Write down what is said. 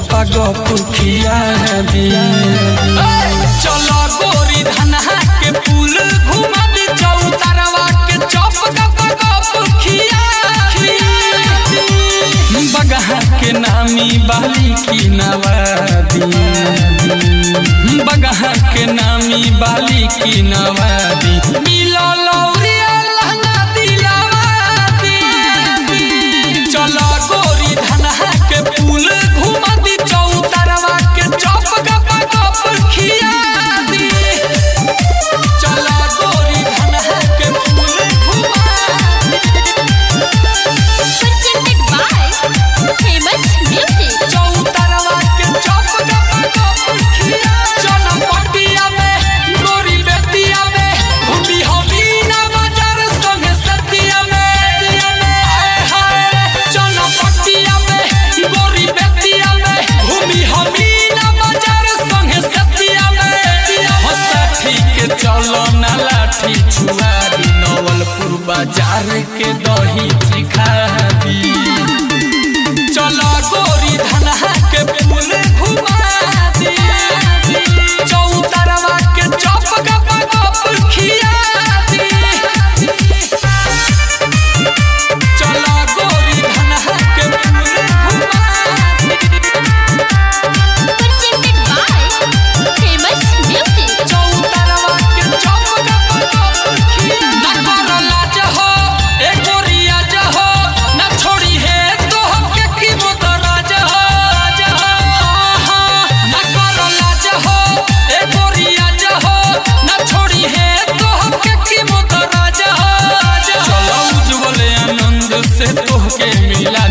गपा गप खिया दी चलो गोरी धनहा के पुल घुमा दी चौतरवा के चौप गप गप खिया बगहा के नामी बाली की नवादी बगहा के नामी बाली की नवादी मिलो लौरिया लहंगा दिलावा दी चलो गोरी धनहा के पुल घुमा दी चौतरवा के चौप गप गप खिया दी चलो गोरी धनहा के पुल घुमा presented by famous music. Chautarwa के चौप गप गप खिया चनपटिया में गोरी बेतिया में घूमी होली ना बाजार संगे सतिया में हाय हाय चनपटिया में गोरी बेतिया में घूमी होली ना बाजार संगे सतिया में हंसाठी के चलो ना लाठी छुआ दी नवलपुर बाजार के दही चिखा दी चलो गोरी धनहा के पुल घुमा दी चौतरवा के चौप गप गप खिया दी चलो गोरी धनहा के पुल घुमा दी Presented by famous music. Chautarwa के चौप गप गप खिया ना करो लाज हो ए गोरिया जहो ना छोड़ी है तो के की मोदराज हो राज हो हाँ, ना करो लाज हो ए गोरिया जहो ना छोड़ी है तो के की मोदराज हो राज हो चलो उज्जवल आनंद से तोहके मिला